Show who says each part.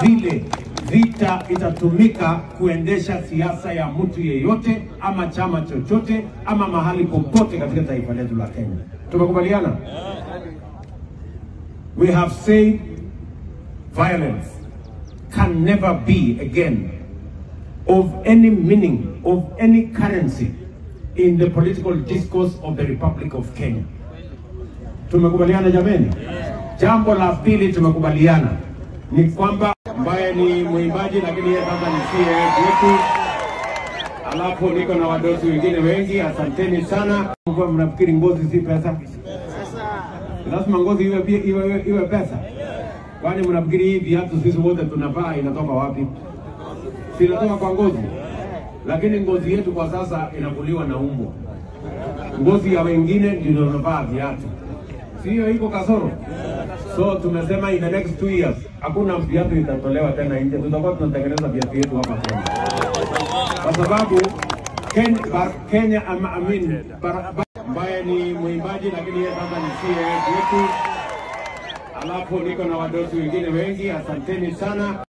Speaker 1: vile vita itatumika kuendesha siasa ya mtu yeyote ama chama chochote ama mahali popote katika taifa letu la Kenya. Tumekubaliana? We have said violence can never be again of any meaning, of any currency in the political discourse of the Republic of Kenya. Tumekubaliana jameni? Jambo la pili tumekubaliana ni kwamba ambaye ni mwimbaji lakini yeye kama ni CA wetu, alafu niko na wadosi wengine wengi, asanteni sana. Kwa mnafikiri ngozi si pesa? Lazima ngozi iwe, iwe, iwe, iwe pesa? Kwani mnafikiri hii viatu sisi wote tunavaa inatoka wapi? Si inatoka kwa ngozi, lakini ngozi yetu kwa sasa inakuliwa na umbwa. Ngozi ya wengine ndio tunavaa viatu, si hiyo iko kasoro? So tumesema in the next two years hakuna viatu itatolewa tena nje, tutakuwa tunatengeneza viatu yetu hapa Kenya, kwa sababu Ken, bar, Kenya ama, I mean, bar, bar, ambaye ni mwimbaji lakini yeye kama ni CA wetu, alafu niko na wadosi wengine wengi, asanteni sana.